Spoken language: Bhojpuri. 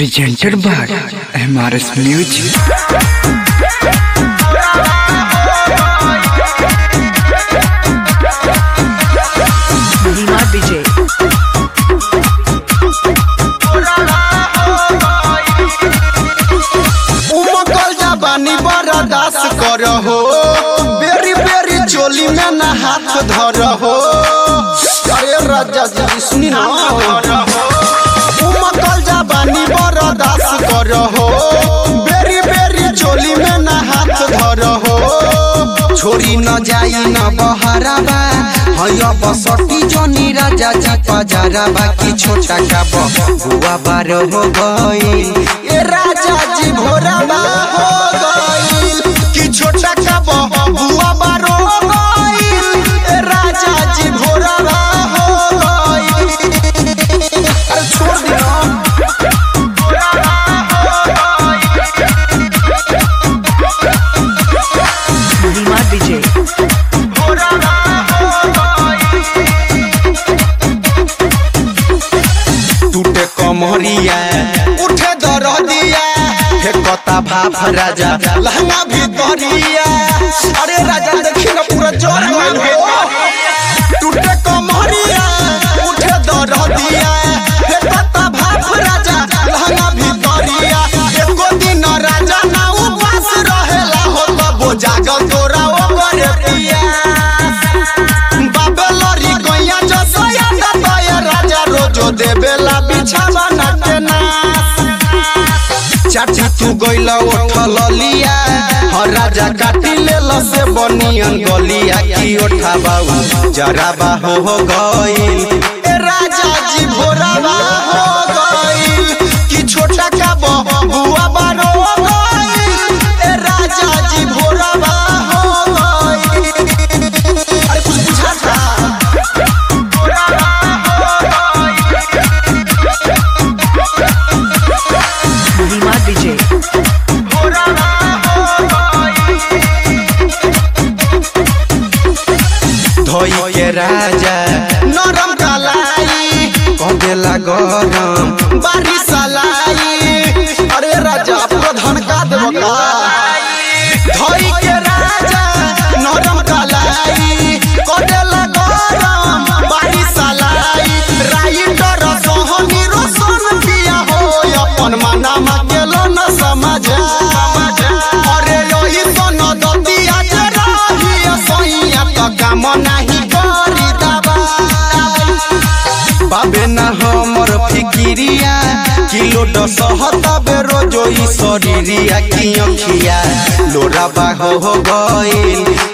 presented by MRS Music. Lima DJ. उमकल जबानी बरदास कर हो बेरी बेरी चोली में ना हाथ धर हो अरे राजा जी सुनी ना उमकल जबानी बरदास कर हो बेरी बेरी चोली में ना हाथ धर हो छोरी न जाई न बहराबा हय बसटी जनी राजा जी पजाराबा की छोटा का बुआ बार हो गई ए राजा जी भोराबा हो गई की छोटा का बुआ बार हो गई ए राजा जी भोराबा हो गई अरे छोड़ दियो Lima DJ. टूटे कमरिया उठे दरदिया हे कता भाफ राजा लहंगा भीतरिया अरे राजा देखी ना पूरा जोर गइल हो टूटे कमरिया उठे दरदिया हे कता भाफ राजा लहंगा भीतरिया एको दिन राजा ना उपास रहेला हो तब जागल तोरा ओकर पिया बाबेलरी गैया जसया दतया राजा रोजो देबेला बिछावा नटना चाची तू गइला उठल लिया हर राजा काटी लेल से बनियन गलिया की ओठा बाऊ जराबा हो हो गइल ए राजा जी भोराबा हो गइल की छोटा का बुआ बारो हो गइल ए राजा जी भोराबा हो गइल अरे कुछ बुझाता Lima DJ. धोई के राजा नरम कलाई कदेला गरम बारिश लाई अरे राजा प्रधान का देव का धोई के राजा नरम कलाई कदेला गरम बारिश लाई राइटर सोहनी रोशन किया हो अपन मना मांगेलो न समझा अरे रोही सोनो दतिया जे रही सैया तो काम नाही करी दबा बाबे ना हमर फिकिरिया किलो दसहत बेरो जोई शरीरिया की अखिया लोरा बाहो हो गइल